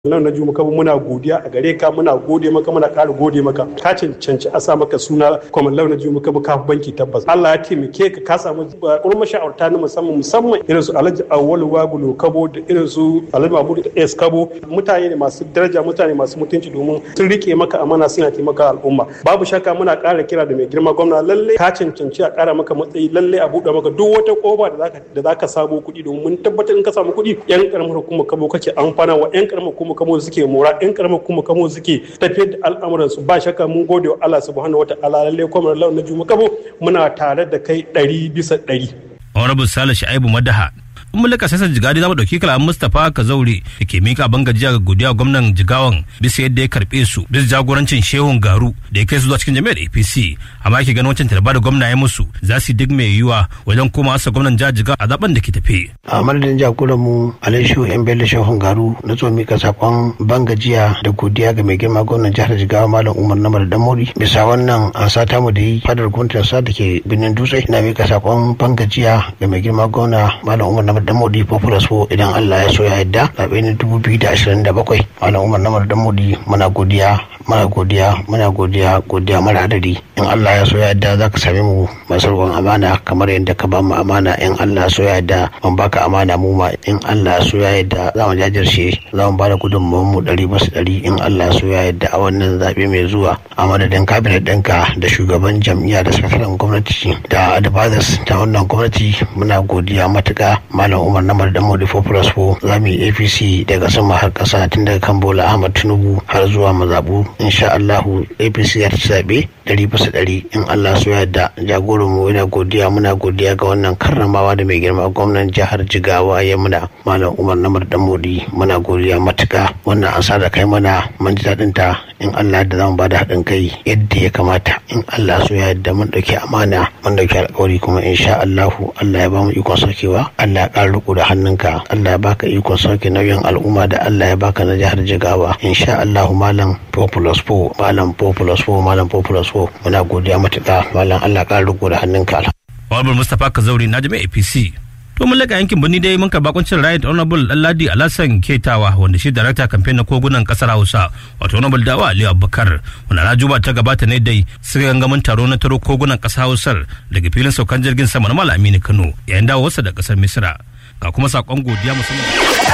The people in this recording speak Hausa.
nan na juma kaba muna godiya a gare ka muna gode maka muna ƙara gode maka ka cancanci a sa maka suna kwamar launa juma kaba ka banki tabbas Allah ya taimake ka ka samu kuma mashawarta na musamman musamman irin su Alhaji Awwalu Wagulo Kabo da irin su Alhaji Mahmud S Kabo mutane ne masu daraja mutane masu mutunci domin sun rike maka amana suna taimaka al'umma babu shakka muna ƙara kira da mai girma gwamna lalle ka cancanci a ƙara maka matsayi lalle a buɗe maka duk wata kofa da zaka da zaka samu kuɗi domin mun tabbatar in ka samu kuɗi yan karamar hukumar Kabo kake amfana wa yan karamar hukumar kamo suke mora yan karamar kuma kamo suke tafiyar da al'amuran su ba shakka mun gode wa Allah subhanahu wataala lalle kuma Allah na juma kabo muna tare da kai ɗari bisa ɗari. Honorable Sale Sha'ibu Madaha in mulka sassan jigadi za mu ɗauki kalaman mustapha kazaure da ke mika ban gajiya ga godiya gwamnan jigawan bisa yadda ya karɓe su bisa jagorancin shehun garu da ya kai su zuwa cikin jami'ar apc amma yake ganin wancan talaba da gwamna ya musu za su duk mai yiwuwa wajen koma asa gwamnan jihar jigawa a zaben da ke tafe. a madadin jagoran mu alaishu yan bello shehun garu na zo mika sakon ban gajiya da godiya ga mai girma gwamnan jihar jigawa malam umar namar damori bisa wannan an sata mu da yi fadar gwamnatin sa da ke birnin dutse na mika sakon ban gajiya ga mai girma gwamna malam umar namar da modi popular so idan Allah ya so ya yadda zaɓe na dubu biyu da ashirin da bakwai malam umar namar da modi muna godiya muna godiya muna godiya godiya mara adadi in Allah ya so ya yadda za ka same mu masu ruwan amana kamar yadda ka ba mu amana in Allah ya so ya yadda mun baka amana mu ma in Allah ya so ya yadda za mu jajirce za mu bada gudunmawar mu ɗari basu ɗari in Allah ya so ya yadda a wannan zaɓe mai zuwa a madadin kabinet ɗinka da shugaban jam'iyya da sakataren gwamnati da advisors ta wannan gwamnati muna godiya matuƙa malam umar namar da modi popular for za mu yi apc daga sama har ƙasa tun daga kan bola ahmad tinubu har zuwa mazaɓu insha allahu apc ya ci zaɓe ɗari bisa ɗari in allah so yadda jagoran mu yana godiya muna godiya ga wannan karramawa da mai girma gwamnan jihar jigawa ya muna malam umar namar da modi muna godiya matuƙa wannan an da kai mana mun ji daɗin ta in allah da zamu bada haɗin kai yadda ya kamata in allah so yadda mun ɗauki amana mun ɗauki alƙawari kuma insha allahu allah ya ba mu ikon saukewa allah ya ƙara riko da hannunka Allah ya baka ikon sauke nauyin al'umma da Allah ya baka na jihar Jigawa insha Allah malam Populous Po malam Populous Po malam Populous Po muna godiya matuƙa malam Allah ƙara riko da hannunka Honorable Mustapha Kazauri na jami'a APC to mun laka yankin birni dai mun karba kuncin right honorable Ladi Alasan Ketawa wanda shi director campaign na kogunan kasar Hausa wato honorable Dawa Ali Abubakar wanda na juba ta gabata ne dai suka gangamin taro na taro kogunan kasar Hausar daga filin saukan jirgin sama na Malam Aminu Kano yayin dawowarsa da kasar Misira ga kuma sakon godiya musamman